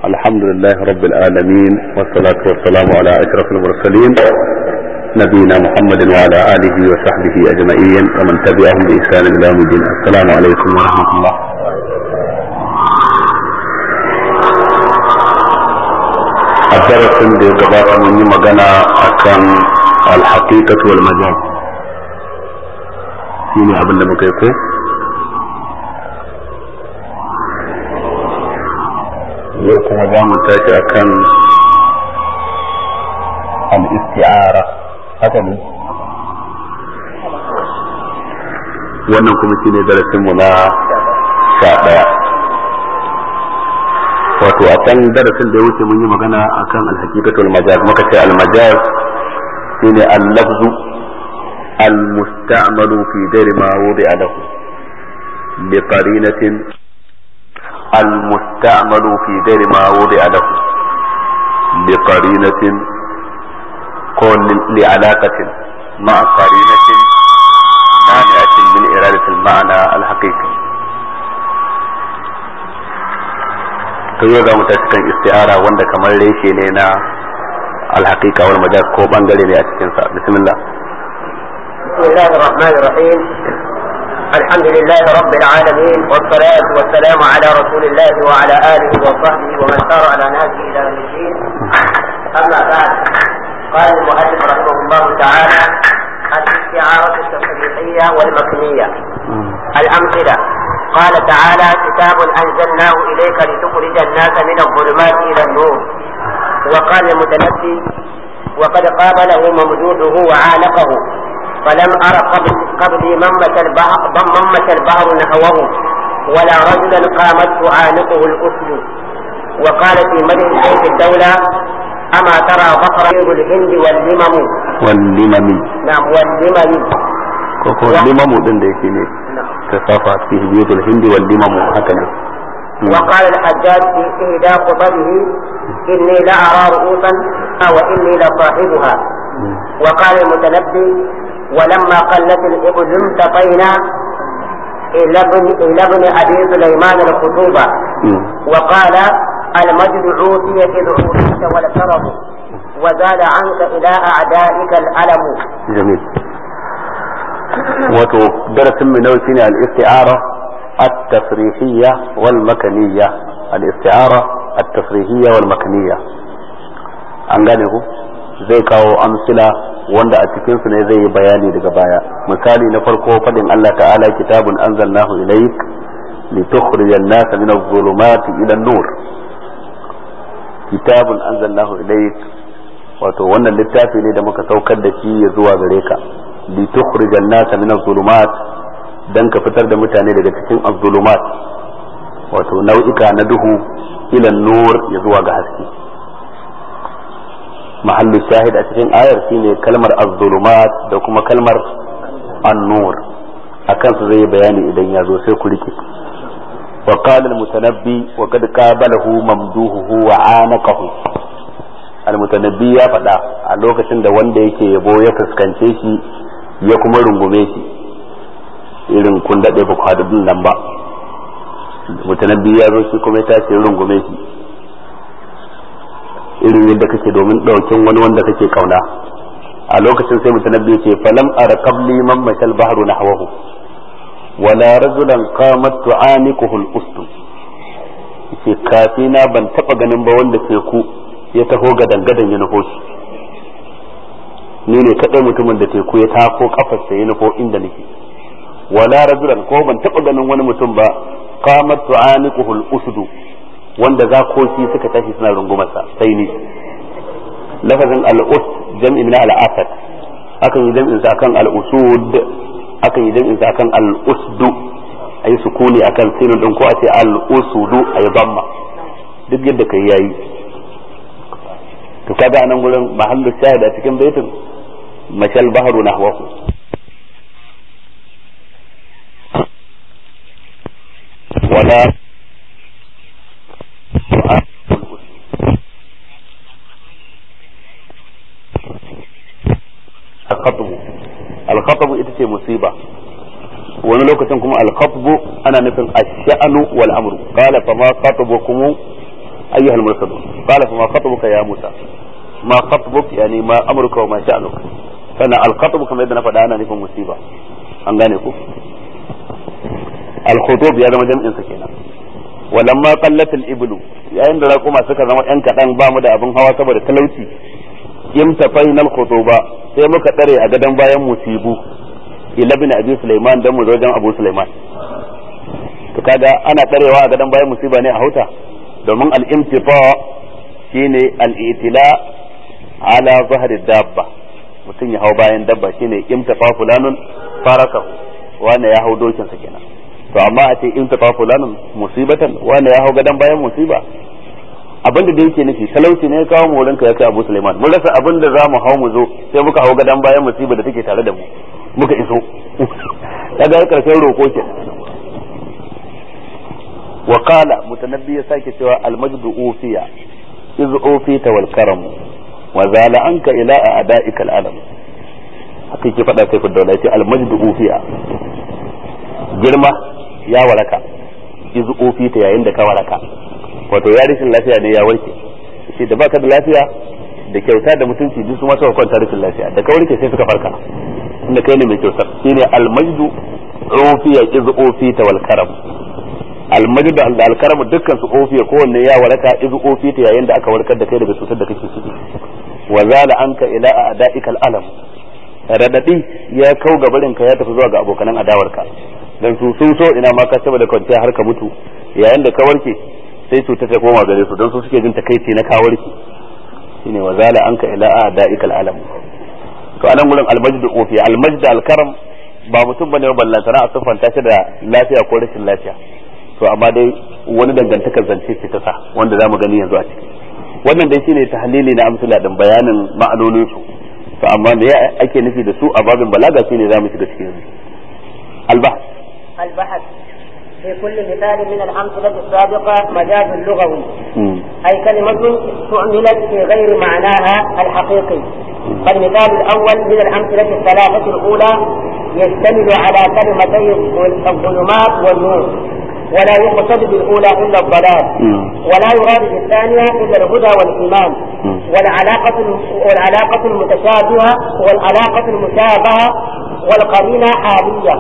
الحمد لله رب العالمين والصلاة والسلام على أشرف المرسلين نبينا محمد وعلى آله وصحبه أجمعين ومن تبعهم بإحسان إلى يوم الدين السلام عليكم ورحمة الله الدرس اللي قبل من مجانا أكان الحقيقة والمجاز shine abin da muka yi ko yau kuma za mu tashi akan al-isti'ara haka ne wannan kuma shine darasin mu na sha daya wato a can darasin da ya wuce mun yi magana akan al-haqiqatul majaz muka ce al-majaz shine al-lafzu المستعمل في غير ما وضع له بقرينة المستعمل في غير ما وضع له بقرينة كون لعلاقة مع قرينة مانعة من إرادة المعنى الحقيقي to yau za mu tashi kan isti'ara wanda kamar reshe ne na alhaqiqa wal majaz ko bangare ne a cikin sa bismillah بسم الله الرحمن الرحيم الحمد لله رب العالمين والصلاة والسلام على رسول الله وعلى آله وصحبه ومن سار على نهجه إلى يوم الدين أما بعد قال المؤلف رحمه الله تعالى الاستعارة التفريقية والمكنية الأمثلة قال تعالى كتاب أنزلناه إليك لتخرج الناس من الظلمات إلى النور وقال المتنبي وقد قابله ممدوده وعانقه فلم أر قبل قبلي من مشى البحر من مشى البحر نحوه ولا رجلا قامت تعانقه الأسد وقال في مدح شيخ الدولة أما ترى بقر الهند واللمم واللمم نعم واللمم koko limamu din da yake ne ta safa fi biyutul hindi wal limamu haka ne وقال الحجاج في إهدى خطبه إني لأرى رؤوسا وإني لصاحبها وقال المتنبي ولما قلت الإبل انتقينا إلى ابن إلى ابن أبي سليمان الخطوبة وقال المجد عوتي إذ عوتيت والكرم وزال عنك إلى أعدائك الألم جميل wato darasin mu nawa shine al-isti'ara at-tasrihiyya wal makaniyya al-isti'ara at-tasrihiyya wal makaniyya an gane ku zai kawo amsila wanda a cikin su ne zai yi bayani daga baya misali na farko fadin Allah ta'ala kitabun anzalnahu ilayk litukhrija an-nasa min adh-dhulumati ila an-nur kitabun anzalnahu ilayk wato wannan littafi ne da muka saukar da shi ya zuwa gare ka litukhrija an-nasa min adh-dhulumat dan ka fitar da mutane daga cikin adh-dhulumat wato nau'ika na duhu ila an-nur ya zuwa ga haske mahallu shahid a cikin ayar shine kalmar az-zulumat da kuma kalmar an-nur akan su zai bayani idan ya zo sai ku rike wa qala al-mutanabbi wa qad qabalahu mamduhu wa anaqahu al-mutanabbi ya faɗa a lokacin da wanda yake yabo ya fuskance shi ya kuma rungume shi irin kun daɗe ba ku haɗu nan ba mutanabbi ya zo shi kuma ya tashi rungume shi irin yadda kake domin ɗaukin wani wanda kake kauna a lokacin sai mutanabbi ce falam ara qabli man mashal bahru nahwahu wala rajulan qamat tu'anikuhu al-ustu yace kafina ban taba ganin ba wanda teku ya taho gadan gadan ya nufo shi ni ne kadai mutumin da teku ya tako kafarsa ya nufo inda nake wala rajulan ko ban taba ganin wani mutum ba qamat tu'anikuhu al-usdu wanda zakoki suka tashi suna rungumarsa sai ni lafazin al'us jam'i na al'asad akan yi jam'in sa akan al'usud akan yi jam'in sa akan al'usdu ayi sukuni akan sinin din ko a ce al'usudu ayi bamma duk yadda kai yayi to kaga anan gurin mahallu shahid a cikin baitin mashal bahru nahwahu wala alkhatabu alkhatabu ita ce musiba wani lokacin kuma alkhatbu ana nufin ash-sha'nu wal amru qala fa ma khatabukum ayyuhal mursalun qala fa ma khatabuka ya musa ma khatbuk yani ma amruka wa ma sha'nuk sannan al khatbu kamar yadda na faɗa ana nufin musiba an gane ku al khutub ya zama jam'in sa kenan walamma qallat al iblu yayin da raƙuma suka zama yan kadan ba mu da abin hawa saboda talauci imtafaina al khutuba sai muka tsare a gadan bayan musibu ila bin abi sulaiman dan mu zo wajen abu sulaiman to kaga ana tsarewa a gadan bayan musiba ne a hauta domin al imtifa shine al itila ala zahri dabba mutum ya hau bayan dabba shine imtafa fulanun farakahu wanda ya hau dokin sa kenan to amma a ce imtafa fulanun musibatan wanda ya hau gadan bayan musiba abin da yake nufi talauci ne ya kawo mu wurinka ya kai Abu Sulaiman mun rasa abin da zamu hau mu zo sai muka hau gadan bayan musiba da take tare da mu muka iso kaga karshen roko ke wa qala mutanabbi ya sake cewa al majdu ufiya iz ufita wal karam wa zala anka ila a'da'ika al alam haka yake faɗa kai fudda yace al majdu ufiya girma ya waraka iz ufita yayin da ka waraka wato ya rashin lafiya ne ya warke shi da baka da lafiya da kyauta da mutunci duk su masa kwanta rashin lafiya da ka warke sai suka farka inda kai ne mai kyautar shine almajdu ufiya iz ufita wal karam almajdu da alkaram dukkan su ufiya kowanne ya waraka iz ufita yayin da aka warkar da kai daga cutar da kake ciki wa zala anka ila a'da'ika alam radadi ya kau gabarin ka ya tafi zuwa ga abokanan adawarka dan su sun so ina ma ka saboda kwanciya har ka mutu yayin da ka warke sai cuta ta koma gare su don su suke jin takaici na kawarki shine wa zala anka ila a'da'ikal alam to anan gurin almajdu ofi almajdu alkaram ba mutum bane ba ballantana a siffanta shi da lafiya ko rashin lafiya to amma dai wani dangantakar zance ce ta sa wanda zamu gani yanzu a ciki wannan dai shine tahlili na amsala din bayanin ma'anonin su to amma me ake nufi da su a babin balaga shine zamu shiga cikin albahth البحث في كل مثال من الأمثلة السابقة مجاز لغوي أي كلمة استعملت في غير معناها الحقيقي فالمثال الأول من الأمثلة الثلاثة الأولى يشتمل على كلمتي الظلمات والنور ولا يقصد بالأولى إلا الضلال ولا يراد بالثانية إلا الهدى والإيمان والعلاقة والعلاقة المتشابهة والعلاقة المشابهة والقرينة حالية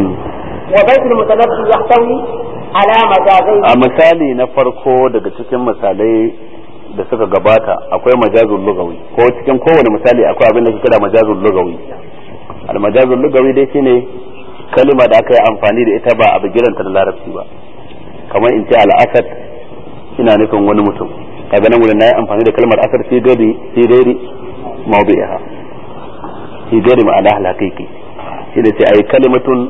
وبيت المتنبي يحتوي على مجازين a misali na farko daga cikin misalai da suka gabata akwai majazul lugawi ko cikin kowane misali akwai abin da ke kira majazul lugawi al majazul lugawi dai shine kalima da aka yi amfani da ita ba a bigiranta da larabci ba kamar in ce al-asad ina nufin wani mutum kaga nan wurin nayi amfani da kalmar asad fi gari fi gari mawdi'iha fi gari ma'ana al-haqiqi shi da ce ai kalimatun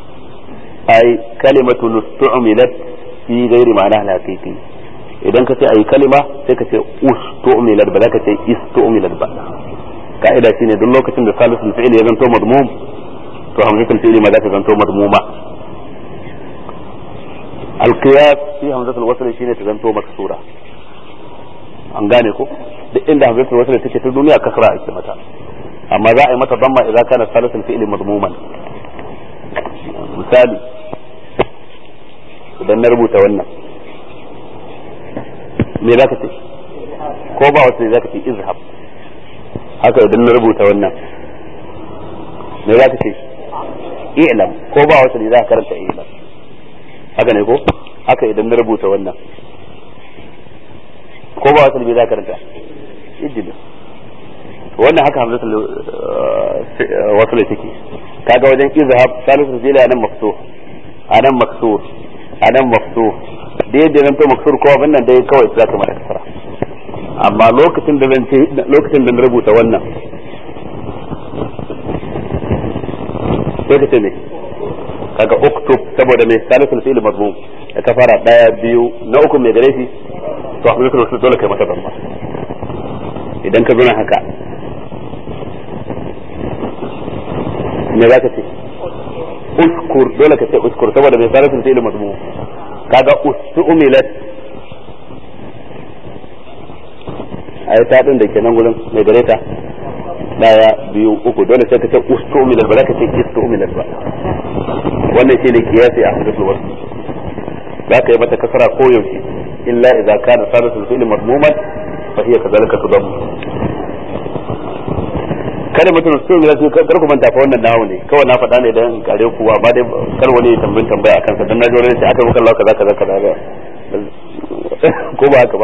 ai kalimatun ustu'milat fi ghairi ma'ana al-haqiqi idan ka ce ai kalima sai ka ce ustu'milat ba za ka ce istu'milat ba ka'ida shine duk lokacin da salisul fi'li ya zanto madmum to hamzatul fi'li ma za ta zanto madmuma al-qiyas fi hamzatul wasl shine ta zanto maksura an gane ko duk inda hamzatul wasl take ta duniya kasra ake mata amma za a yi mata damma idan kana salisul fi'li madmuman misali idan na rubuta wannan me za ka ce ko ba wata ne za ka ce izhab haka idan na rubuta wannan me za ka ce i'lam ko ba wata ne za ka karanta i'lam haka ne ko haka idan na rubuta wannan ko ba wata ne za ka karanta ijlis wannan haka hamzatul wasu ne take kaga wajen izhab salisu zila nan maftuh anan maksur anan maftuh da yadda nan to maksur ko abin nan dai kawai za ka mata kasara amma lokacin da zan ce lokacin da na rubuta wannan sai ka ce ne kaga uktub saboda mai salisul fi'l madmum da ka fara daya biyu na uku mai gare shi to hamzatul wasu dole kai mata damma idan ka zo haka me za ka ce uskur dole ka ce uskur saboda mai sarrafin fi'il madmu kaga ustumilat ai ta din da ke nan gurin mai gare ta daya biyu uku dole sai ka ce ustumilat ba za ka ce istumilat ba wannan shi ne kiyasi a hadisul wasu za ka yi mata kasara ko yaushe illa idza kana salisul fi'li madmuman fa hiya kadhalika tudam kalimatun ustumilat kar ku manta fa wannan nawo ne kawai na faɗa ne dan kare ku amma dai kar wani tambayin tambaya akan sa dan na jore sai aka muka Allah kaza kaza kaza ko ba haka ba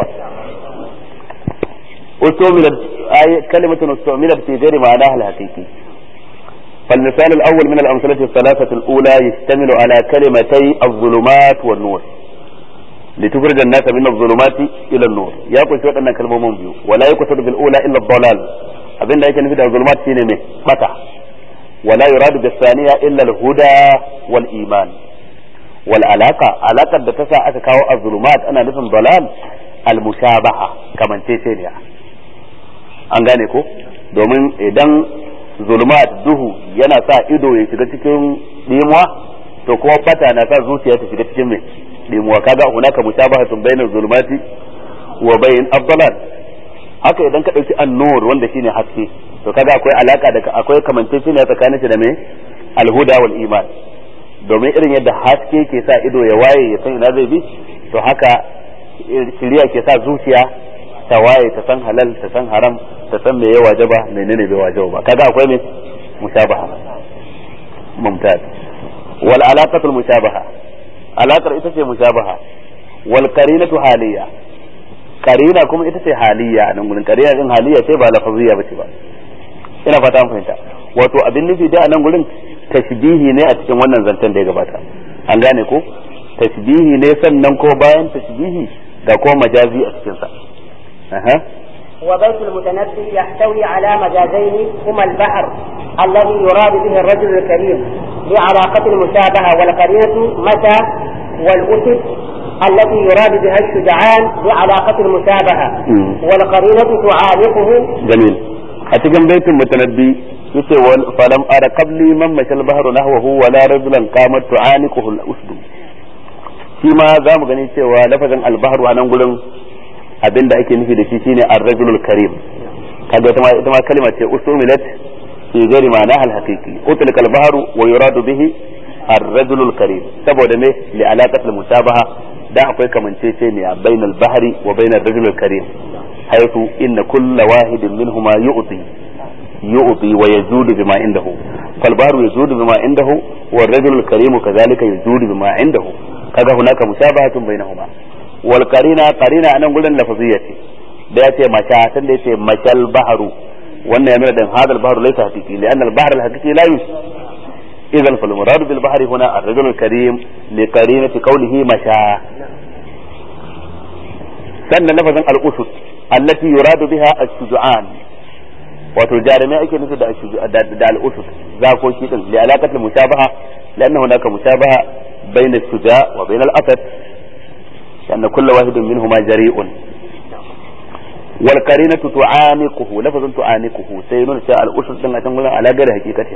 ustumilat ay kalimatun ustumilat fi ghairi ma'anaha al-haqiqi فالمثال الأول من الأمثلة الثلاثة الأولى يشتمل على كلمتي الظلمات والنور لتخرج الناس من الظلمات إلى النور يا كل شيء أن كلمة بيو ولا يقصد بالأولى إلا الضلال أبين ذلك نفيد الظلمات شيء مه متى ولا يراد بالثانية إلا الهدى والإيمان والعلاقة علاقة بتسع أتكاو الظلمات أنا نفهم ضلال المشابهة كمان تيسينيا an gane ko domin idan zulumat duhu yana sa ido ya shiga cikin dimuwa to kuma fata na sa zuciya ta shiga cikin mai dimuwa kaga hunaka mushabahatun bainal zulumati wa bain afdalat haka idan ka dauki an-nur wanda shine haske to kaga akwai alaka da akwai kamanceceniya tsakanin shi da mai alhuda wal iman domin irin yadda haske ke sa ido ya waye ya san ina zai bi to haka shiriya ke sa zuciya ta waye ta san halal ta san haram ta san me ya wajaba menene bai wajaba ba kaga akwai me mushabaha mumtaz wal alaqatul mushabaha alaqar ita ce mushabaha wal qarinatu haliya qarina kuma ita ce haliya nan gurin qarina din haliya ce ba lafaziyya bace ba ina fata an fahimta wato abin nufi da nan gurin tashbihi ne a cikin wannan zancen da ya gabata an gane ko tashbihi ne sannan ko bayan tashbihi da ko majazi a cikin sa aha وبيت المتنبي يحتوي على مجازين هما البحر الذي يراد به الرجل الكريم لعلاقة المشابهة والقرينة متى والأسد التي يراد بها الشجعان لعلاقة المشابهة والقرينة تعانقه جميل أتجن بيت المتنبي yace falam ara qabli man mashal bahru nahwahu wala rajulan qamat tu'anikuhu al-usdu shi ma zamu gani cewa lafazin al-bahru a nan gurin abinda ake nufi da shi shine ar-rajulul karim kaga ita ma ita ma kalma ce usumilat fi ghairi ma'anaha al-haqiqi utlika al-bahru wa yuradu bihi ar-rajulul karim saboda me li alaqat al-musabaha da akwai kamanceceniya bainal bahri wa bainar rajulul karim haythu inna kulla wahidin minhuma yu'ti يؤطي ويزود بما عنده فالبحر يزود بما عنده والرجل الكريم كذلك يزود بما عنده kaga hunaka mushabahatu bainahuma wal qarina qarina anan gurin lafaziyya ce da yace masha san da yace mashal bahru wannan yana da hadal bahru laysa haqiqi lian al bahr al haqiqi la yus idan fal murad bil bahri huna ar rajul al karim li qarinati qawlihi masha sannan lafazin al usud allati yuradu biha as-sujaan wato jarumai ake nufi da da al'usus zakoki din li alaqatil mushabaha lanna hunaka mushabaha bain as-suja wa bain al-asad anna kullu wahidin minhuma jari'un wal qarinatu tu'aniquhu lafazun tu'aniquhu sai nuna cewa al'usus din a can gurin ala gari hakikati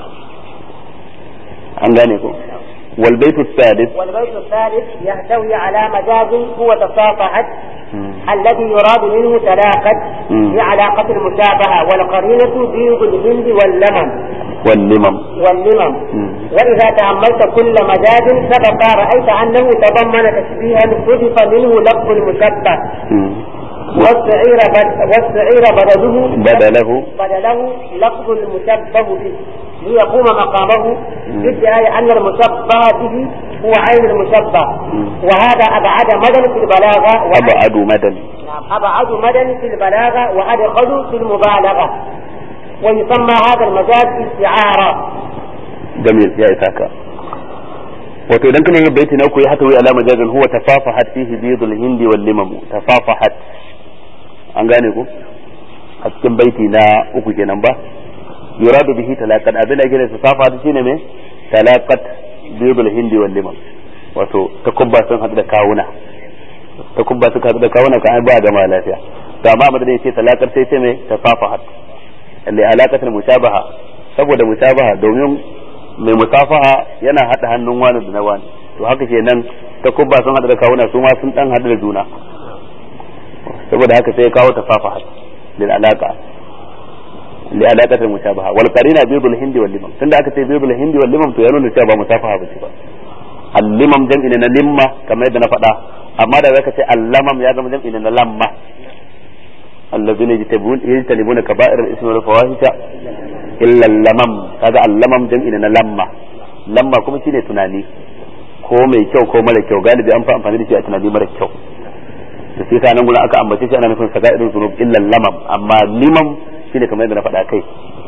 an gane ko wal baytu الثالث والبيت الثالث يحتوي على مجاز هو تصافحت الذي يراد منه تلاقت بعلاقة المشابهة والقرينة بيض الهند واللمم واللمم واللمم وإذا تأملت كل مجاز سبق رأيت أنه تضمن تشبيها حذف منه لفظ المشبه والسعير بد والسعير بدله بدله بدله لفظ المشبه به ليقوم مقامه بادعاء أن المشبه به هو عين المشبه وهذا أبعد مدى في البلاغة أبعد مدى نعم أبعد مدى في البلاغة وأدخل في المبالغة ويسمى هذا المجاز استعارة جميل يا إساكا wato idan kana yin baiti na uku ya hata wai alama jazan huwa tafafahat fihi bidul hindi wal limam tafafahat an gane ku a cikin baiti na uku kenan ba yuradu bihi talaqat abin da yake tafafahat shine me talaqat bidul hindi wal limam wato takubba sun hadu da kawuna takubba suka hadu da kawuna ka ba gama lafiya to amma madadin yace talaqat sai ce me tafafahat li alaqatul mushabaha saboda mushabaha domin mai musafaha yana hada hannun wani da na wani to haka ke nan ta kubba sun hada da kawuna su ma sun dan hada da juna saboda haka sai ya kawo tafafaha lil alaka li alaqatil mushabaha wal qarina bidul hindi wal limam tunda aka ce bidul hindi wal limam to ya nuna cewa ba musafaha ba ce ba al limam jam'i na limma kamar yadda na faɗa amma da zaka ce allamam ya zama jam'i na lamma allazina yajtabuna kaba'ir al-ismi wal fawahisha illa lamam kaga allamam jam'i na lamma lamma kuma shine tunani ko mai kyau ko mara kyau galibi an fi amfani da shi a tunani mara kyau da shi nan gurin aka ambace shi ana nufin sagairin zunub illa lamam amma limam shine kamar yadda na faɗa kai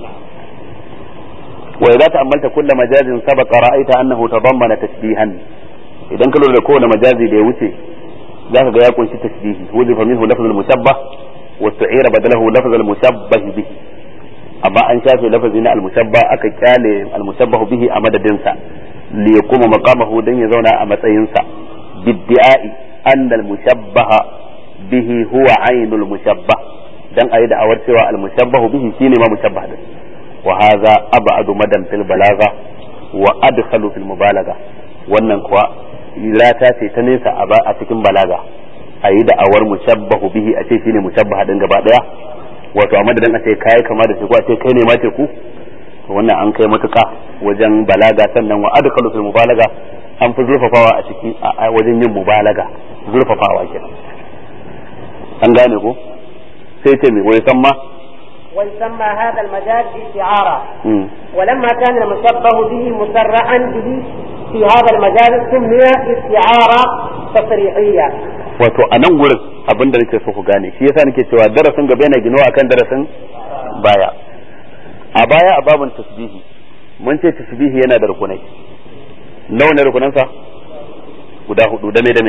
wa idza ta'ammalta kull majazin sabaqa ra'aita annahu tadammana tashbihan idan ka lura da kowane majazi da ya wuce zaka ga ya kunshi tashbihi wuzifa minhu lafzul mushabbah wa tu'ira badalahu lafzul mushabbah bihi amma an shafe lafazi na al-mushabba aka kyale al-mushabbah bihi a madadin sa li yakuma maqamahu dan ya zauna a matsayin sa bidda'i anna al-mushabbah bihi huwa ainul mushabbah dan ayi da awar cewa al-mushabbah bihi shine ma mushabbah din wa hadha ab'adu madan fil balagha wa adkhalu fil mubalagha wannan kuwa lata ce ta nesa a cikin balaga ayi da awar mushabbahu bihi a ce shine mushabbah din gaba daya wato a madadin a ce kai kama da shi ko a ce kai ne ma ce ku to wannan an kai matuka wajen balaga sannan wa adkhalu fil mubalaga an fi zurfafawa a ciki a wajen yin mubalaga zurfafawa kenan an gane ko sai ce me wai san ma ويسمى هذا المجاز استعارة ولما كان المشبه به مسرعا به في هذا المجاز سمي استعارة تصريحية wato a nan wurin abin da nake so ku gane shi yasa nake cewa darasin gaba yana ginawa akan darasin baya a baya a babin tasbihi mun ce tasbihi yana da rukunai nawa ne rukunansa guda hudu dame dame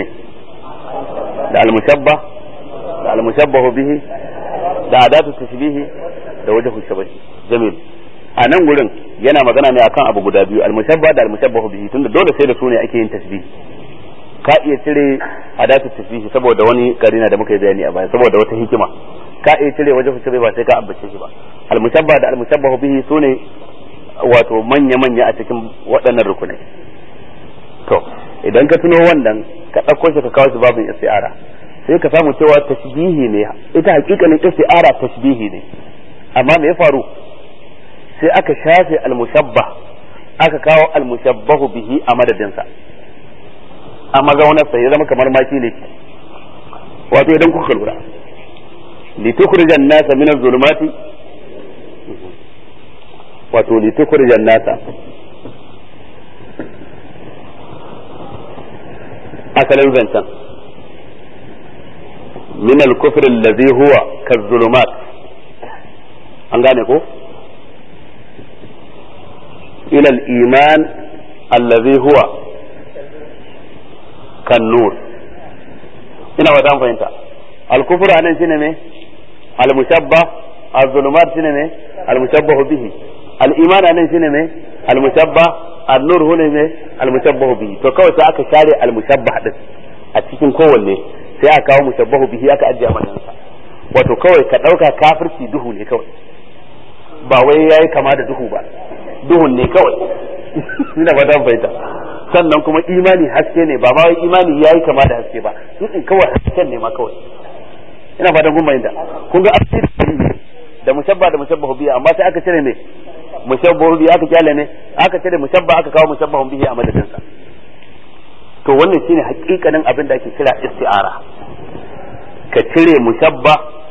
da almushabba da almushabbahu bihi da adatu tasbihi da wajhu shabahi jamil a nan gurin yana magana ne akan abu guda biyu almushabba da almushabbahu bihi tunda dole sai da su ne ake yin tasbihi ka iya cire adatu tasbihi saboda wani karina da muka yi bayani a baya saboda wata hikima ka iya cire wajen shabahi ba sai ka ambace shi ba almushabba da almushabbahu bihi su ne wato manya manya a cikin waɗannan rukunai to idan ka tuno wannan ka ɗauko shi ka kawo shi babin isti'ara sai ka samu cewa tashbihi ne ita hakikanin isti'ara tashbihi ne amma me ya faru sai aka shafe almushabba aka kawo almushabbahu bihi a madadinsa a mazaunarsa ya zama kamar maki ne wato idan kuka lura litukhrijan nasa min az-zulumati wato litukhrijan nasa asalin zancen min al-kufr alladhi huwa kaz-zulumat an gane ko ila al-iman alladhi huwa kan-nur ina wa dan fahimta al-kufr anan shine me al-mushabba az-zulumat shine me al-mushabbahu bihi al-iman anan shine me al-mushabba an-nur hune me al-mushabbahu bihi to kawai sai aka share al-mushabbah din a cikin kowanne sai aka kawo mushabbahu bihi aka ajiye madansa wato kawai ka dauka kafirci duhu ne kawai ba wai yayi kama da duhu ba duhun ne kawai ina ba dan fahimta sannan kuma imani haske ne ba ma wai imani yayi kama da haske ba in kawai hasken ne ma kawai ina fatan kun fahimta kun ga asiri da mushabba da mushabbahu bihi amma sai aka cire ne mushabbahu bihi aka kyale ne aka cire mushabba aka kawo mushabbahun bihi a madadinsa to wannan shine hakikanin abin da ake kira isti'ara ka cire mushabba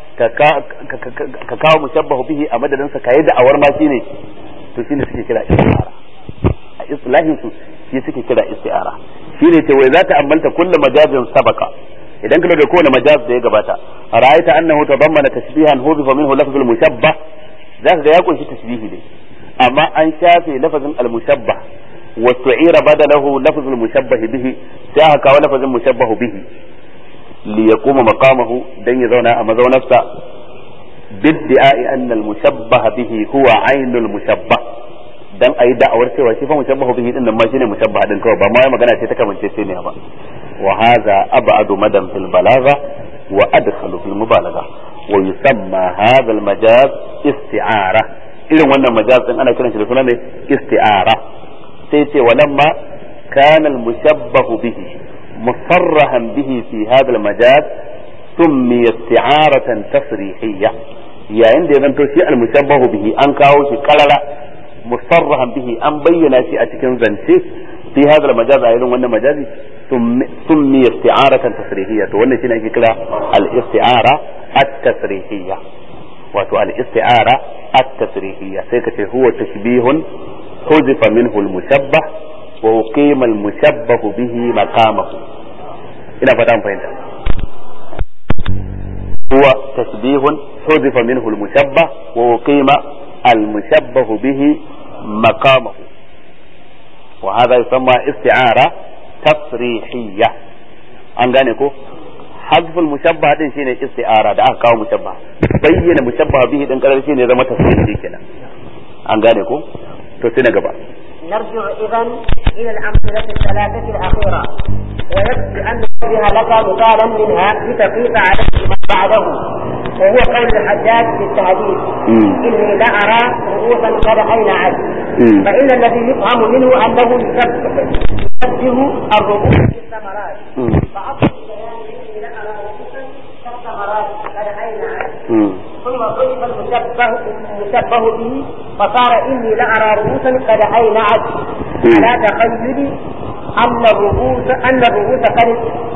ka kawo mushabbahu bihi a madadin sa kai da awar ma shine to shine suke kira isti'ara a islahin su shi suke kira isti'ara shine ce wai zata ambalta kullu majazin sabaka idan ka da kowane majaz da ya gabata ra'aita annahu tadammana tashbihan hudifa minhu lafzul mushabbah zaka ga ya kunshi tashbihi ne amma an shafe lafazin al-mushabbah واستعير بدله لفظ المشبه به سيها كاو لفظ المشبه به ليقوم مقامه دن يزونا أما زو نفسه بادعاء أن المشبه به هو عين المشبه dan ayi da'awar cewa shi fa mushabbahu bihi din nan ma shine mushabbah din kawai ba ma magana ce ta kamance ce ne ba wa hadha ab'adu madan fil balagha wa adkhalu fil mubalagha wa yusamma hadha al majaz isti'ara irin wannan majaz din ana kiran shi da suna ne isti'ara sai ce walamma kana al-mushabbahu bihi musarrahan bihi fi hadha al-majaz summiya isti'aratan tasrihiyya yayin da ya zanto shi al-mushabbahu bihi an kawo shi karara musarrahan bihi an bayyana shi a cikin zance fi hadha al-majaz a irin wannan majazi summi isti'aratan tasrihiyya to wannan shine ake kira al-isti'ara at-tasrihiyya wato al-isti'ara at-tasrihiyya sai ka ce huwa tashbihun huzifa minhu al-mushabbah wa uqima al-mushabbah bihi maqamahu ina fata an fahimta huwa tashbihun huzifa minhu al-mushabbah wa uqima al-mushabbah bihi maqamahu وهذا يسمى استعارة تصريحية an gane ko hazful mushabba din shine isti'ara da aka kawo mushabba bayyana mushabba bihi din karar shine zama tasrihi kenan an gane ko to sai na gaba نرجع إذا إلى الأمثلة الثلاثة الأخيرة ويكفي أن نشبه لك مثالا منها لتقيس عليه ما بعده وهو قول الحجاج في التهديد إني لأرى رؤوسا قد أينعت فإن الذي يفهم منه أنه يشبه الرؤوس بالثمرات فأصل البيان إني لأرى رؤوسا كالثمرات قد أينعت ثم ضرب المشبه المشبه به فصار إني لأرى رؤوسا قد أينعت على تخيل أن الرؤوس أن الرؤوس قد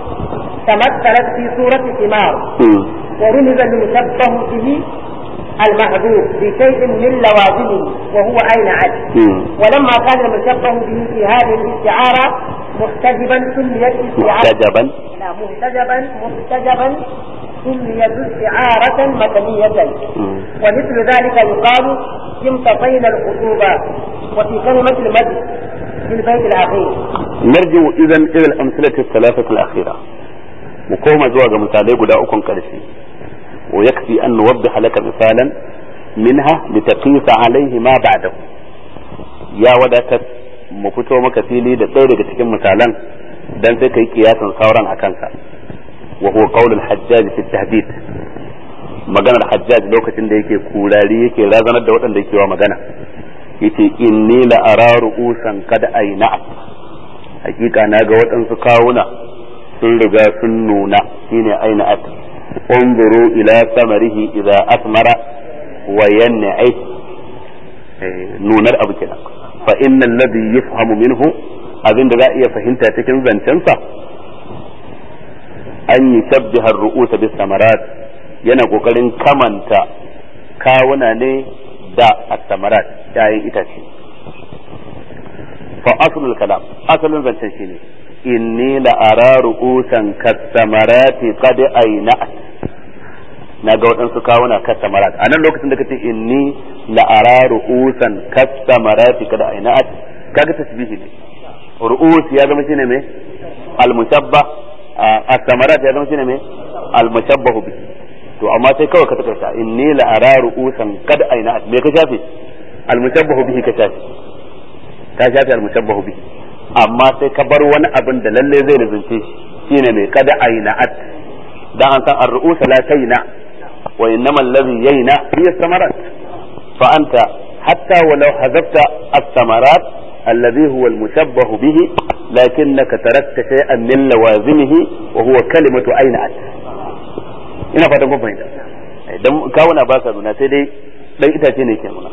تمثلت في صورة ثمار ورمز المشبه به المحذوف بشيء من لوازمه وهو أين عد ولما كان المشبه به في هذه الاستعارة محتجبا سميت استعارة محتجبا لا محتجبا محتجبا سميت استعارة مدنية ومثل ذلك يقال امتطينا الخطوبة وفي كلمة المجد في البيت الأخير نرجع إذا إلى الأمثلة الثلاثة الأخيرة مقومة زواج مثالي قد أكون كرسي ويكفي أن نوضح لك مثالا منها لتقيس عليه ما بعده يا وداتت mu fito maka fili da ɗaya daga cikin misalan dan sai kai kiyasin sauran a kansa wa huwa qawl al-hajjaj fi tahdid maganar hajjaj lokacin da yake kurari yake razanar da waɗanda yake wa magana yace inni la ara ru'usan kad aina hakika na ga waɗansu kawuna sun riga sun nuna shine aina at انظروا الى ثمره اذا اثمر وينعي nunar abu kenan fa inna alladhi yafhamu minhu abin da za a iya fahimta cikin zancensa an yi shabbihar ru'usa bis samarat yana kokarin kamanta kawuna ne da as-samarat yayin itace fa aslul kalam asalin zancen shine inni la ara ru'usan kas-samarati qad ayna'at na ga waɗansu kawuna kasamarat a nan lokacin da kace inni la ara ru'usan kasamarati kada ainat kaga tasbihi ne ru'us ya zama shine me al mushabba as-samarat ya zama shine me al mushabbahu bi to amma sai kawai ka takarta inni la ara ru'usan kad ainat me ka shafe al mushabbahu bihi ka shafe ka shafe al mushabbahu bihi amma sai ka bar wani abin da lalle zai lazunce shi shine me kada ainat dan an san ar-ru'us la tayna وإنما الذي يينا هي الثمرات فأنت حتى ولو حذفت الثمرات الذي هو المشبه به لكنك تركت شيئا من لوازمه وهو كلمة أين أت ina fatan kun fahimta idan kawuna ba sa nuna sai dai dan itace ne ke nuna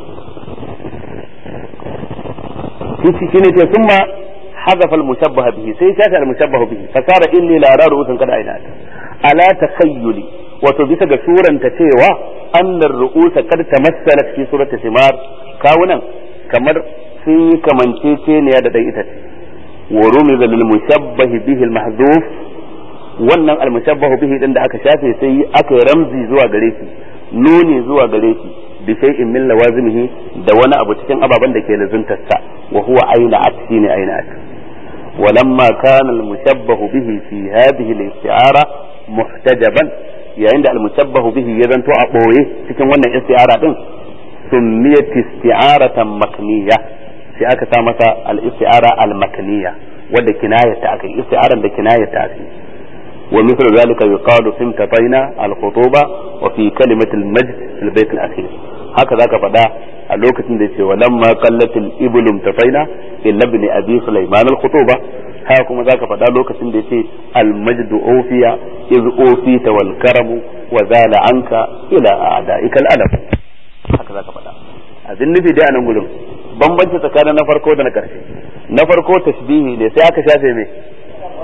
shi shi ne ce summa hazafa al-mushabbaha bihi sai shafi al-mushabbaha bihi fasara inni la ara ru'usan kada aina ala takhayyuli wato bisa ga suranta cewa annar ru'usa kad tamassalat fi surati simar kawunan kamar sun yi kamanceceniya da dan itace wa rumiza lil mushabbah bihi al mahdhuf wannan al mushabbah bihi din da aka shafe sai aka yi ramzi zuwa gare shi nuni zuwa gare shi bi shay'in min lawazimihi da wani abu cikin ababen da ke lazuntar sa wa huwa aina at shine aina at ولما كان المشبه به في هذه الاستعارة محتجبا yayin da almushabbahu bihi ya zanto a ɓoye cikin wannan isti'ara din summiyat isti'aratan makniya sai aka sa masa al-isti'ara al-makniya wanda kinayata akai isti'aran da kinayata akai wa mithlu zalika yuqalu simtataina al-khutuba wa fi kalimati al-majd fi al-bayt al-akhir haka zaka faɗa a lokacin da yace walamma qallatil iblum tafaina illa ibn abi sulaiman al-khutuba haka kuma zaka faɗa lokacin da yace al-majdu ofiya iz ofita wal karamu wa zala anka ila a'da'ika al-alam haka zaka faɗa abin nufi dai a nan gurin bambanci tsakanin na farko da na ƙarshe na farko tashbihi ne sai aka shafe mai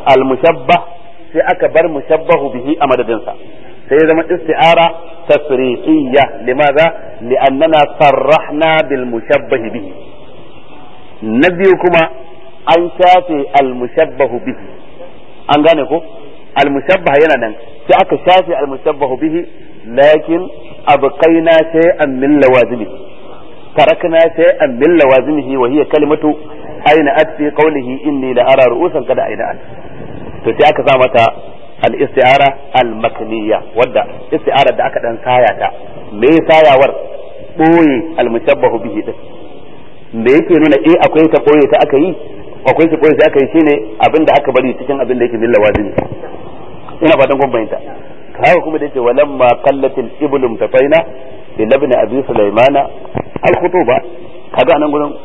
al-mushabbah sai aka bar mushabbahu bihi a madadinsa sai zama isti'ara tasrihiyya limaza li'annana sarrahna bil mushabbah bihi na biyu kuma an shafe al mushabbah bihi an gane ko al mushabbah yana nan sai aka shafe al mushabbah bihi lakin abqaina shay'an min lawazimihi tarakna shay'an min lawazimihi wa hiya kalimatu aina at fi qawlihi inni la ara ru'usan kada aina at to sai aka sa mata al-isti'ara al-makniyya wadda isti'ara da aka dan saya ta me sayawar boye al-mushabbahu bihi din me yake nuna eh akwai ta boye ta aka yi akwai ta boye ta aka yi shine abin da aka bari cikin abin da yake min lawazimi ina fatan kun bayyana haka kuma da yake walamma qallatil iblum tafaina ila ibn abi sulaimana al-khutuba kaga nan gurin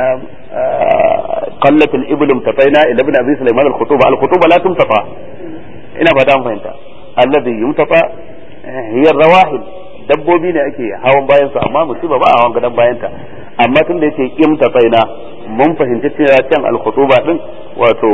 قلت الإبل امتطينا إلى ابن أبي سليمان الخطوبة الخطوبة لا تمتطى ina fata an fahimta allazi yumtafa hiya rawahil dabbobi ne ake hawan bayan su amma musiba ba a hawan gadan bayan ta amma tun da yake imtafaina mun fahimci cewa can al-khutuba din wato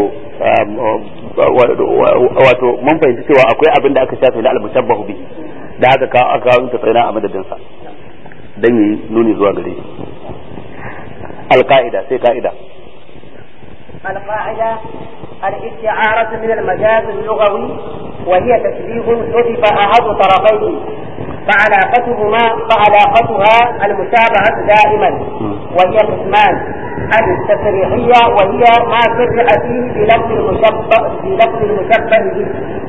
wato mun fahimci cewa akwai abin da aka shafe na al-mushabbahu bi da haka ka aka kawo imtafaina a madadin sa dan yi nuni zuwa gare shi al-qa'ida sai ka'ida القاعدة الاستعارة من المجاز اللغوي وهي تشبيه حذف أحد طرفيه فعلاقتهما فعلاقتها المشابهة دائما وهي قسمان التسريحية وهي ما سرع فيه بلفظ المشبه بلفظ المشبه به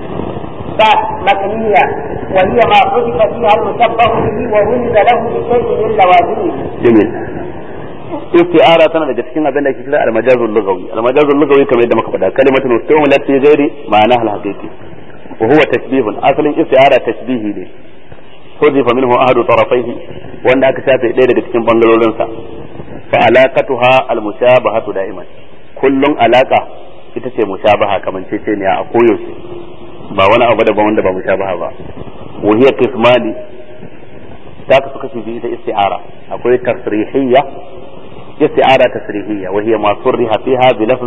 فمكنية وهي ما حذف فيها المشبه به ورمز له بشيء من لوازمه. جميل. isti'ara tana daga cikin abin da ake kira al-majazul lughawi al-majazul lughawi kamar yadda muka faɗa kalimatun ustumilat fi ghairi ma'ana al-haqiqi wa huwa tashbihun asalin isti'ara tashbihi ne hudifa minhu ahadu tarafaihi wanda aka shafe ɗaya daga cikin bangarorin sa fa alaqatuha al-mushabahatu da'iman kullun alaka ita ce mushabaha kamanceceniya a koyaushe ba wani abu daban wanda ba mushabaha ba wa hiya qismani ta kasu kashi biyu ita isti'ara akwai tasrihiyya استعارة تسريحية وهي ما صرح فيها بلفظ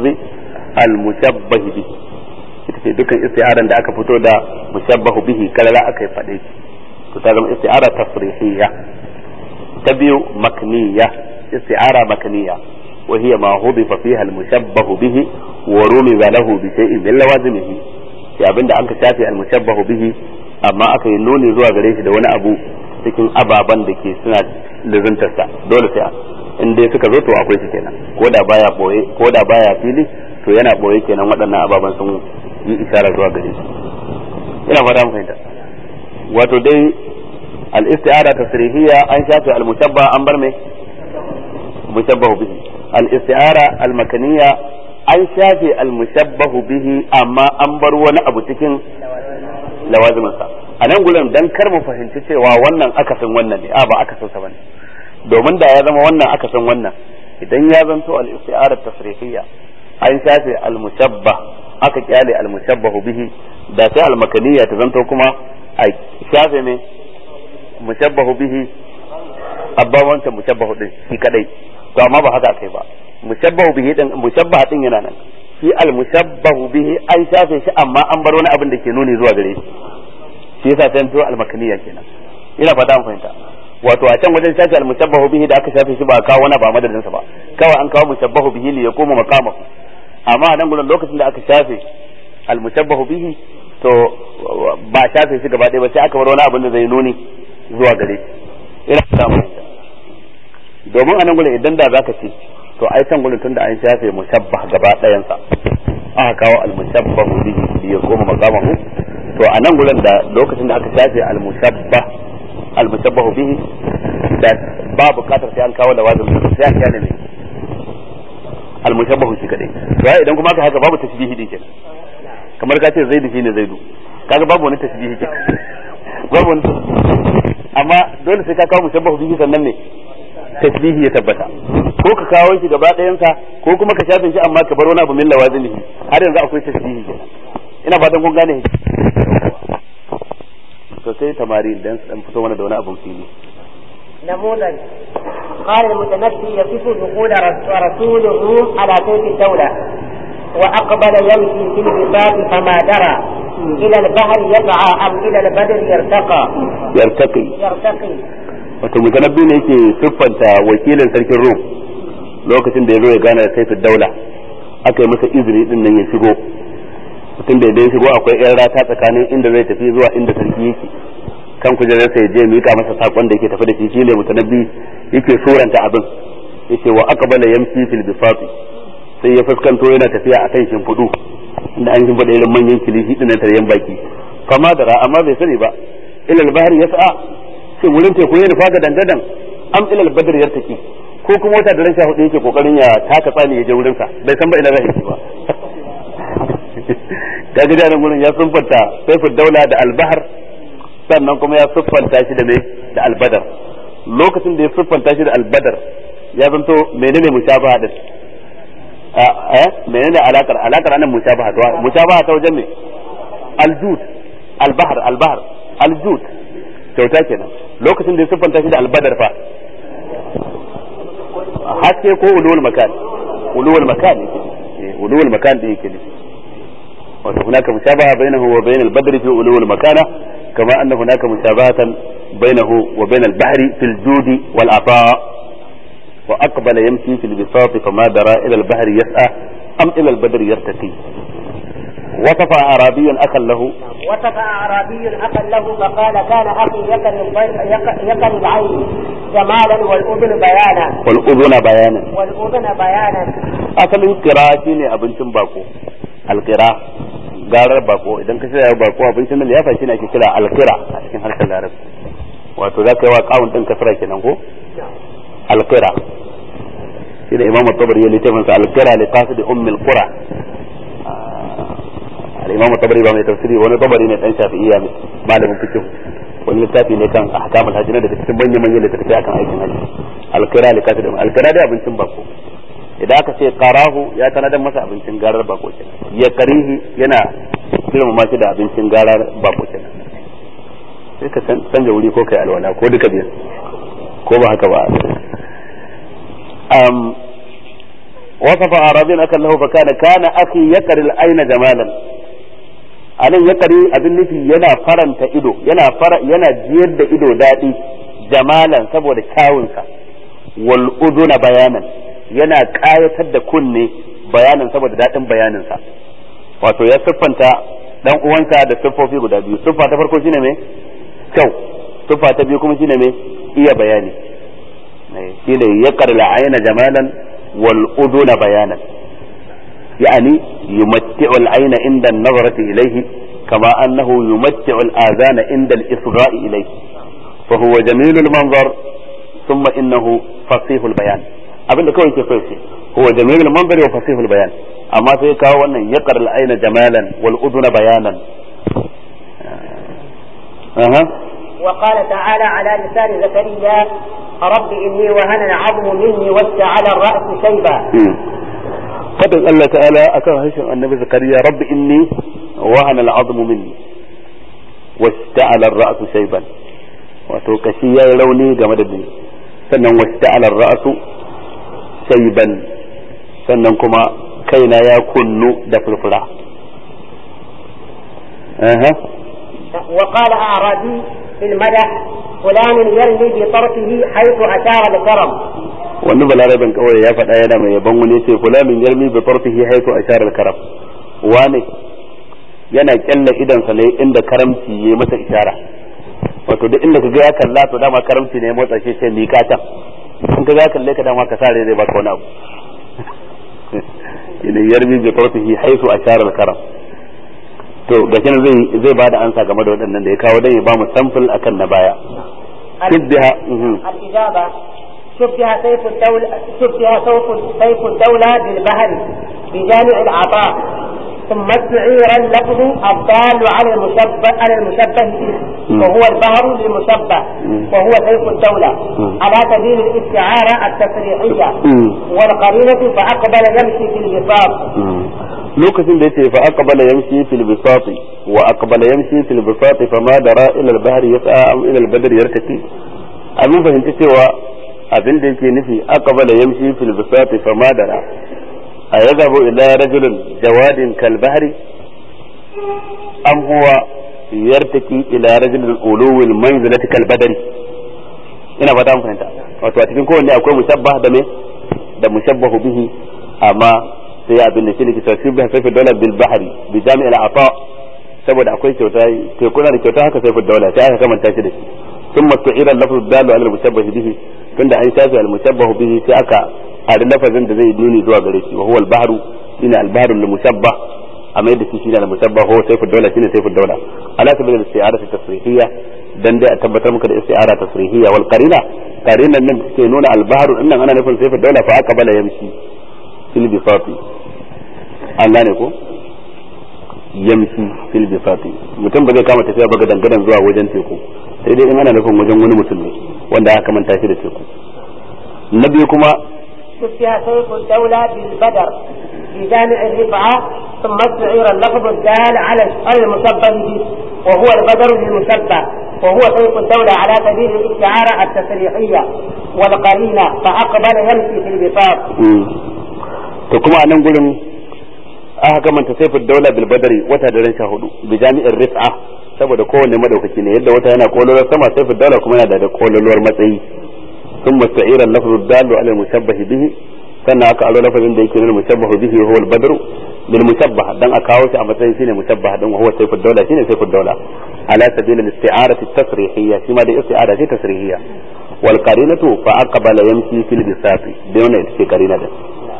المشبه به ita ce dukkan isti'aran da aka fito da mushabbahu bihi kalala aka yi faɗe to ta zama isti'ara tasrihiyya ta biyu makniya isti'ara makniya wa hiya ma hudifa fiha al-mushabbahu bihi wa rumiza lahu bi shay'in min lawazimihi ya abinda an ka shafe al-mushabbahu bihi amma aka yi nuni zuwa gare shi da wani abu cikin ababan da ke suna lizantarsa dole sai in dai suka zo to akwai su kenan ko da baya boye ko da baya fili to yana boye kenan waɗannan ababen sun yi isharar zuwa gare shi ina fata mun fahimta wato dai al-isti'ara tasrihiyya an shafe al-mushabba an bar me mushabbahu bihi al-isti'ara al-makaniyya an shafe al-mushabbahu bihi amma an bar wani abu cikin lawaziminsa a nan gurin dan kar mu fahimci cewa wannan akasin wannan ne a ba akasin sa bane domin da ya zama wannan aka san wannan idan ya zanto al-isti'arat tasrihiyya an shafe al-mushabba aka kyale al-mushabbahu bihi da sai al-makaniyya ta zanto kuma a shafe ne mushabbahu bihi abba wancan mushabbahu din shi kadai to amma ba haka kai ba mushabbahu bihi din mushabbaha din yana nan shi al-mushabbahu bihi an shafe shi amma an bar wani abin da ke nuni zuwa gare shi shi yasa sai to al-makaniyya kenan ina fata an fahimta wato a can wajen shafi al-mushabbahu bihi da aka shafe shi ba a kawo wani ba madadin sa ba kawai an kawo mushabbahu bihi li yakuma maqamahu amma a nan gurin lokacin da aka shafe al-mushabbahu bihi to ba shafe shi gaba ɗaya ba sai aka bar wani abin da zai nuni zuwa gare shi ina samu domin a nan gurin idan da zaka ce to ai can gurin tunda an shafe mushabbah gaba ɗayan sa aka kawo al-mushabbahu bihi li yakuma maqamahu to a nan gurin da lokacin da aka shafe al-mushabbah almushabbahu bihi da ba bukatar sai an kawo da wazin sai an kyale ne almushabbahu shi kadai to idan kuma aka haka babu tashbihi din kenan kamar ka ce zaidu shine zaidu kaga babu wani tashbihi kenan babu wani amma dole sai ka kawo mushabbahu bihi sannan ne tashbihi ya tabbata ko ka kawo shi gaba ɗayan sa ko kuma ka shafe shi amma ka bar wani abu min lawazinihi har yanzu akwai tashbihi kenan ina fatan kun gane to sai tamari dan dan fito mana da wani abun fili نموذج قال المتنبي يصف دخول رسول الروم على سيف الدولة وأقبل يمشي في البساط فما درى إلى البحر يسعى أم إلى البدر يرتقى yartaqi يرتقي wato mutanabbi ne yake siffanta wakilin sarkin rum lokacin da ya zo ya gana da saifin daula aka yi masa izini din nan ya shigo mutum da ya shigo akwai yan rata tsakanin inda zai tafi zuwa inda sarki yake kan kujerar sai je mika masa sakon da yake tafi da shi shine mutanabbi yake suranta abin yace wa aqbala yamshi fil bisati sai ya fuskanto yana tafiya akan shimfudu inda an shimfida irin manyan kilishi din nan taryan baki fama da ra amma bai sani ba ila al-bahr yas'a shin wurin teku ya nufa ga dangadan am ila al-badr yartaki ko kuma wata da rashin hudu yake kokarin ya taka tsani ya je wurin sa bai san ba ina zai ba ta ga jarin gurin ya siffanta saifin daula da albahar sannan kuma ya siffanta shi da me da albadar lokacin da ya siffanta shi da albadar ya zanto menene mushabaha da eh menene alakar alakar anan mushabaha to mushabaha ta wajen me aljud albahar albahar aljud kyauta kenan lokacin da ya siffanta shi da albadar fa haske ko ulul makan ulul makan yake ulul makan da yake ne وهناك مشابهة بينه وبين البدر في علو المكانة كما أن هناك مشابهة بينه وبين البحر في الجود والعطاء وأقبل يمشي في البساط فما درى إلى البحر يسعى أم إلى البدر يرتقي وصف أعرابي أخا له وصف أعرابي أخا له فقال كان أخي يكن الضي- يك- يكن العين جمالا والأذن بيانا والأذن بيانا والأذن بيانا asalin kira shine abincin bako alkira garar bako idan ka shirya bako abincin nan liyafa shine ake kira alkira a cikin harshen larabci wato za ka yi wa kawun din kasra kenan ko alkira shi da imamu tabari ya littafin sa alkira li qasid ummi alqura al-imam tabari ba mai tafsiri wani tabari ne dan shafi'iyya ne malamin fiqh wani littafi ne kan ahkamul hajji ne daga cikin manyan manyan littafi akan aikin hajji alkira li qasid alkira da abincin bako idan aka ce karahu ya tanadar masa abincin garar bako kenan ya karihi yana girmama shi da abincin garar bako kenan sai ka canja wuri ko kai alwala ko duka biyar ko ba haka ba um وصف أعرابيا أكل له فكان كان أخي يكر العين جمالا anan ya kare abin nufi yana faranta ido yana fara yana jiyar da ido daɗi jamalan saboda kyawunsa wal uduna bayanan yana ƙayatar da kunne bayanin saboda daɗin bayaninsa wato ya siffanta dan uwansa da siffofi guda biyu siffa ta farko shine me kyau siffa ta biyu kuma shine me iya bayani shine ya karla aina jamalan wal uduna bayanan يعني يمتع العين عند النظرة إليه كما أنه يمتع الآذان عند الإصغاء إليه فهو جميل المنظر ثم إنه فصيح البيان abinda kawai ke so huwa jamilul manzari wa fasihul bayan amma sai kawo wannan yaqar al ayna jamalan wal uduna bayanan aha وقال تعالى على لسان زكريا رب إني وهن العظم مني واشتعل الرأس شيبا fadin Allah ta'ala akan harshen annabi zakariya rabbi inni wahana al'azmu minni wasta'ala ar-ra'su shayban wato kashi yayi rauni game da ni sannan wasta'ala ar-ra'su shayban sannan kuma kaina ya kunnu da furfura aha وقال أعرابي في المدح فلان يرمي بطرفه حيث أشار الكرم wani balarabin kawai ya faɗa yana mai yaban wani ce fulanin yarmi bi tarfihi haitu ashara al-karam wane yana kyalla idan sa ne inda karamci yayi masa ishara wato duk inda kaga ya kalla to dama karamci ne ya motsa shi sai mika ta in kaga ya kalle ka dama ka sare zai baka wani abu ina yarmi bi tarfihi haitu ashara al-karam to gashi nan zai zai bada ansa game da waɗannan da ya kawo dan ya ba mu sample akan na baya shibbiha الإجابة شبه سيف الدولة شبه سيف سيف الدولة بالبهر بجامع العطاء ثم استعير اللفظ الضال على المشبه على المشبه به وهو البهر للمشبه وهو سيف الدولة على سبيل الاستعارة التسريحية والقرينة فأقبل يمشي في البساط lokacin da yace fa aqbala yamshi fil bisati wa aqbala yamshi fil bisati fama dara ila al bahr yas'a am ila al badr yartaki abin fahimci cewa abin da yake nufi aqbala yamshi fil bisati fama dara أيذهب إلى رجل جواد كالبحر أم هو يرتكي إلى رجل الأولو المنزلة كالبدر ina fata mun fahimta wato a cikin kowanne akwai mushabbah da me da mushabbahu bihi amma sai abin da shine kisa shi bai sai dole bil bahri bi jami'il ata saboda akwai kyauta sai kuna da kyauta haka sai fi dole sai aka kamanta shi da shi thumma tu'ira lafzu dalu ala al-mushabbah bihi tunda an shafi al-mushabbah bihi sai aka ari lafazin da zai nuni zuwa gare shi wa huwa al-bahru shine al-bahru al-mushabbah amma yadda shi shine al-mushabbah huwa sayfu dawla shine sayfu dawla ala sabil al-isti'ara tasrihiyya dan dai a tabbatar muka da isti'ara tasrihiyya wal qarina qarinan nan take nuna al-bahru dinnan ana nufin sayfu dawla fa aqbala yamshi fil bisati an gane ko yamshi fil bisati mutum ba zai kama tafiya ba ga dangadan zuwa wajen teku sai dai in ana nufin wajen wani mutum ne wanda aka manta shi da teku na biyu kuma شبه سيف الدولة بالبدر في جامع الرفعة ثم استعير اللفظ الدال على على المشبه به وهو البدر للمشبه وهو سيف الدولة على سبيل الاستعارة التسريحية والقرينة فأقبل يمشي في البساط. to kuma a nan gurin aka kamanta saifin daula bil badari wata da sha hudu bi jami'in rif'a saboda kowanne madaukaki ne yadda wata yana kololuwar sama saifin daula kuma yana da kololuwar matsayi ثم استعير اللفظ الدال على المشبه به sannan aka aro lafazin da yake nuna mushabbahu bihi huwa al-badru bil mushabbah dan a kawo shi a matsayin shine mushabbah dan huwa sayfud dawla shine sayfud dawla ala sabil al-isti'arati at-tasrihiyya shi ma da isti'ara ce tasrihiyya wal qarinatu fa aqbala yamshi fil bisati da wannan ita ce qarina da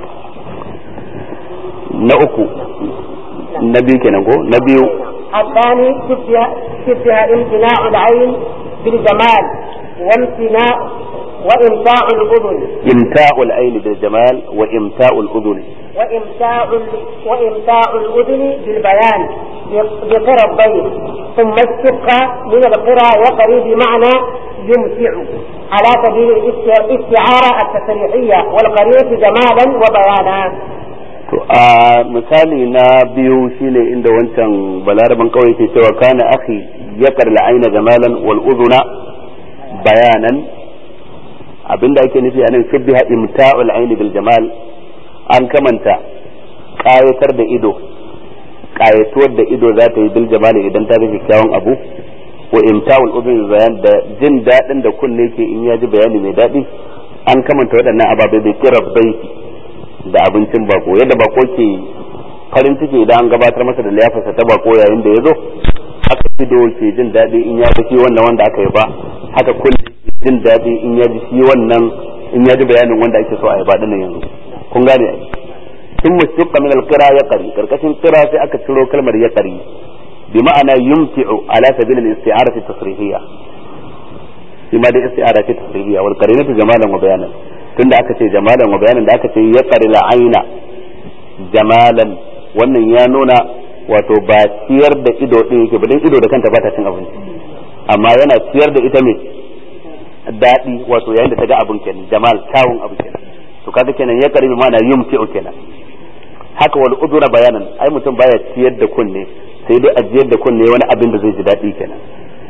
na uku na biyu kenan ko na biyu الثاني شبه شبه امتناع العين بالجمال وامتناع وإمتاع الأذن إمتاع العين بالجمال وإمتاع الأذن وإمتاع وإمتاع الأذن بالبيان بقرى الضيف ثم اشتق من القرى يقري بمعنى يمتع على سبيل الاستعارة التسريحية والقرية جمالا وبيانا to a misali na biyu shine inda wancan balaraban kawai ke cewa kana akhi yaqar la'aina jamalan wal udhuna bayanan abinda ake nufi anan shubbiha imta'ul aini bil jamal an kamanta kayatar da ido kayatuwar da ido za ta yi bil jamali idan ta ga kyakkyawan abu wa imta'ul udhun bayan da jin dadin da kunne ke in ya ji bayani mai dadi an kamanta waɗannan ababai bai kira baiti da abincin bako yadda bako ke farin ciki idan an gabatar masa da liyafarsa ta bako yayin da ya zo haka ido ke jin daɗi in ya shi wannan wanda aka yi ba haka kunne ke jin daɗi in ya ji shi wannan in ya ji bayanin wanda ake so a yi ba dinnan yanzu kun gane ai sun mushtuqa min al-qira ya qari karkashin qira sai aka ciro kalmar ya qari bi ma'ana yumti'u ala sabil al-isti'arati tasrihiyya shi ma da isti'ara ce tasrihiyya wal qarinatu jamalan wa bayanan tunda aka ce jamalan wa bayanan da aka ce ya qari aina jamalan wannan ya nuna wato ba ciyar da ido din yake ba dan ido da kanta ba ta cin abinci amma yana ciyar da ita me daɗi wato yayin da ta ga abin kenan jamal kyawun abu kenan to kaga kenan ya karibi mana yumti'u kenan haka wal udura bayanan ai mutum baya ciyar da kunne sai dai ajiyar da kunne wani abin da zai ji daɗi kenan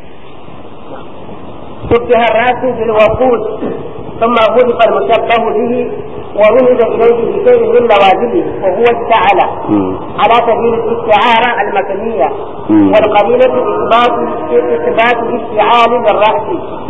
شبه الراس بالوقود ثم غلق المشبه به ورمز اليه بشيء من لوازمه وهو السعل على سبيل الاستعاره المكنيه والقرينه اثبات اثبات الاستعال للراس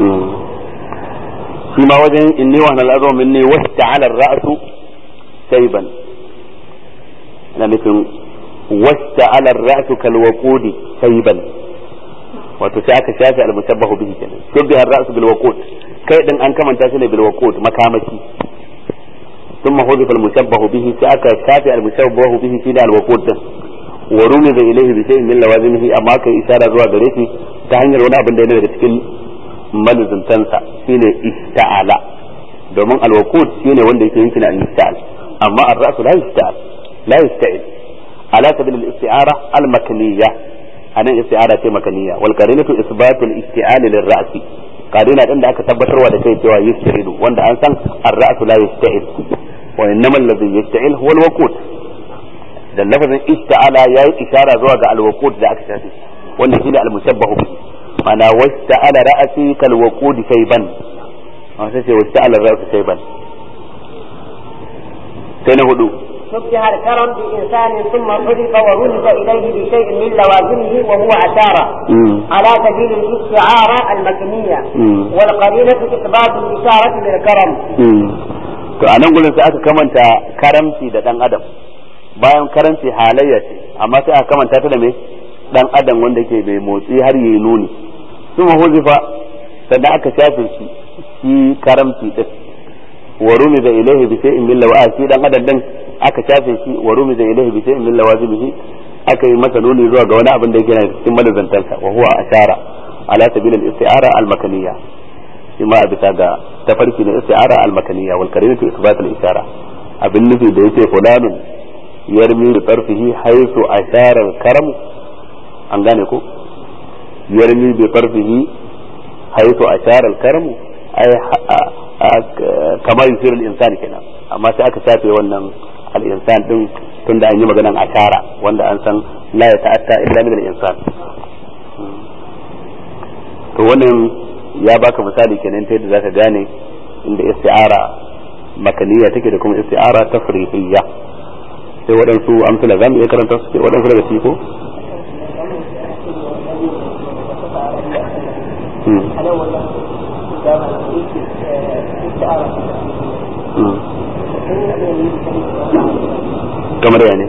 فيما وجه اني وهن الارض مني واستعل الراس شيبا انا مثل واستعل الراس كالوقود شيبا wato sai aka shafe al-mushabbahu bihi kenan shubbiha ar-ra's bil waqud kai din an kamanta shi ne bil waqud makamaki thumma hudifa al-mushabbahu bihi sai aka shafe al-mushabbahu bihi shi da al-waqud din wa rumiza ilayhi bi shay'in min lawazimihi amma kai isara zuwa gare shi ta hanyar wani abin da yana daga cikin malizuntansa shine ista'ala domin al-waqud shine wanda yake yankin al-ista'al amma ar-ra's la yasta'al la yasta'il ala sabil al-isti'ara al-makniyah anan isti'ara ce makaniya wal qarinatu isbatul isti'al lil ra'si qarina din da aka tabbatarwa da kai cewa yasta'ilu wanda an san ar-ra'su la yasta'il wa innamal ladhi yasta'il huwa al-waqut da lafazin ista'ala yayi isara zuwa ga al-waqut da aka shafi wanda shine al-mushabbahu bi mana wasta'ala ra'si kal waqud shayban sai ce wasta'ala ra'su shayban sai na hudu شبه الكرم بإنسان ثم حذف ورمز إليه بشيء من لوازمه وهو أشارة على سبيل الاستعارة المكنية والقرينة إثبات الإشارة للكرم to a nan gurin sai aka kamanta karamci da dan adam bayan karamci halayya ce amma sai aka kamanta ta da me dan adam wanda ke bai motsi har yi nuni kuma huzifa sannan aka shafe shi shi karamci din wa rumi da ilaihi bi shay'in min lawa shi dan adam din aka shafe shi wa rumi da ilaihi bi shay'in min lawazibihi aka yi masa nuni zuwa ga wani abin da yake na cikin madazantansa wa huwa ashara ala sabil al-isti'ara al-makaniyya shi ma a bisa ga tafarki na isti'ara al-makaniyya wal karinatu isbat al-ishara abin nufi da yake fulanun yarmi bi tarfihi haythu ashara al-karam an gane ko yarmi bi tarfihi haythu ashara al-karam ay kamar yusir al-insan kenan amma sai aka shafe wannan al-insan din tunda an yi maganan ashara wanda an san la ya ta'atta illa min al-insan to wannan ya baka misali kenan ta yadda zaka gane inda isti'ara makaniya take da kuma isti'ara tafrihiyya sai waɗansu amsala za mu iya karanta su waɗansu daga ciki ko kamar ya ne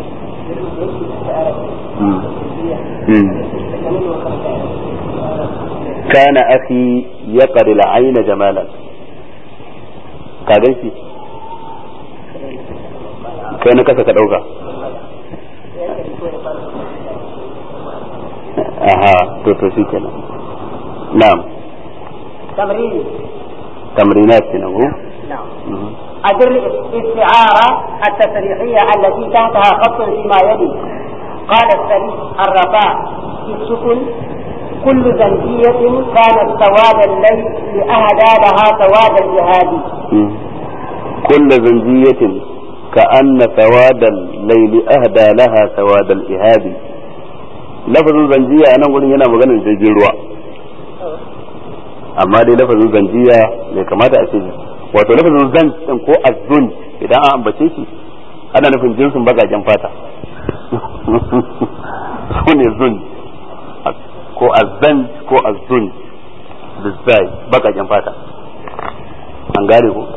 كان أخي يقر العين جمالا كاغن shi kai na kasa ka ɗauka aha to to shi kenan na'am تمرين تمرينات kenan ko نعم أدر الاستعارة التصريحية التي تحتها خط فيما يلي قال السري الرفاع في السكن كل زنجية كانت سواد الليل لأهدى لها سواد الجهاد كل زنجية كأن سواد الليل أهدى لها سواد الإهاب لفظ زنجية أنا أقول هنا مغنى jirgin ruwa amma dai lafazin zanjiya bai kamata a ce wato lafazin zan din ko azzun idan an ambace shi ana nufin jinsin bagajen fata su ne zun ko azzan ko azzun bizzai bakaken fata an gane ko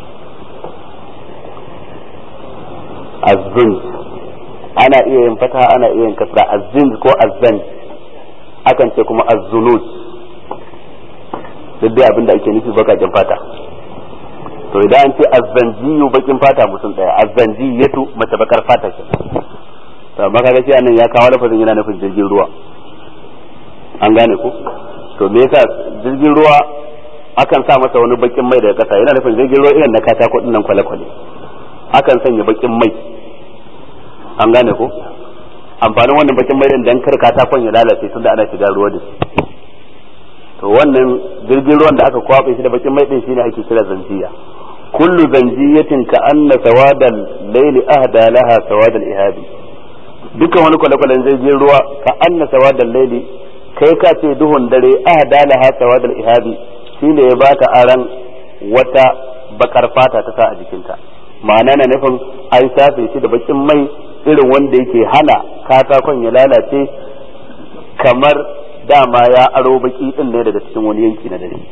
azzun ana iya yin fata ana iya yin kasra azzin ko azzan akan ce kuma azzunut duk dai abin da ake nufi bakaken fata to idan an ce azzanjiyu bakin fata mutum daya azzanjiyatu mace bakar fata ke to amma kaga shi anan ya kawo lafazin yana nufin jirgin ruwa an gane ku to me yasa jirgin ruwa akan sa masa wani bakin mai daga kasa yana nufin jirgin ruwa irin na katako din nan kwale-kwale akan sanya bakin mai an gane ku amfanin wannan bakin mai din dan kar katakon ya lalace tunda ana shiga ruwa da shi to wannan jirgin ruwan da aka kwabe shi da bakin mai din shine ake kira zanjiya kullu zanjiyatin ka anna sawadal layli ahda laha sawadal ihabi dukkan wani kwale-kwalen jirgin ruwa ka anna sawadal layli kai ka ce duhun dare ahda laha sawadal ihabi shine ya bata aran wata bakar fata ta sa a jikinta ma'ana na nufin an shafe shi da bakin mai irin wanda yake hana katakon ya lalace kamar dama ya aro baki din ne daga cikin wani yanki na dare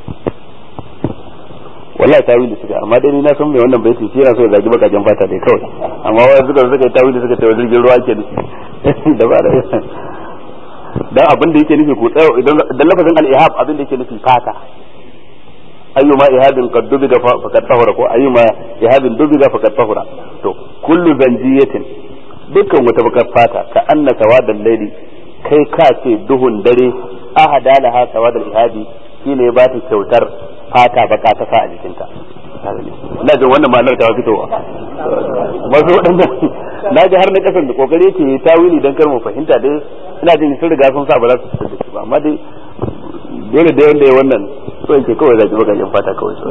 wallahi tawili suka amma dai ni na san mai wannan baiti shi yana so ya zagi bakajen fata dai kawai amma wai suka suka yi tawili suka tawo jirgin ruwa ke da ba da dan abin da yake nufi ku tsaya idan dan lafazin al-ihab abin da yake nufi fata ayyuma ihabin qad dubiga faqad tahura ko ayyuma ihabin dubiga faqad tahura to kullu zanjiyatin dukkan wata bakar fata ka anna sawadan layli kai ka ce duhun dare ahada laha sawadal ihabi shine ya bata kyautar fata baka ta sa a jikinta ina jin wannan ma'anar ta fitowa wasu waɗanda na ji har na kasan da kokari ke tawili dan kar mu fahimta dai ina jin sun riga sun sa ba za su fitar da shi ba amma dai dole da wanda ya wannan so yake kawai zaki bakakin fata kawai so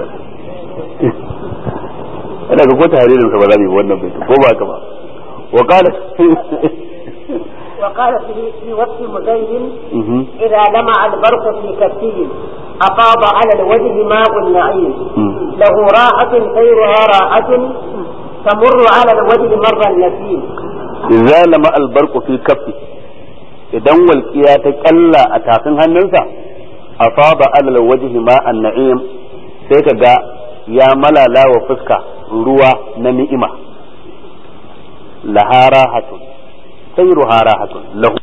ina ga ko tahririn sa ba za mu yi wannan bai ko ba ka ba wa qala وقال في في وقت مزين إذا لمع البرق في كفه أفاض على الوجه ماء النعيم له راحة خيرها راحة تمر على الوجه مر النسيم idza lama albarqu fi kaffi idan walqiya ta kalla a tafin hannunsa asaba alal wajhi ma an-na'im sai kaga ya malala wa fuska ruwa na ni'ima lahara hatun sayru harahatun lahu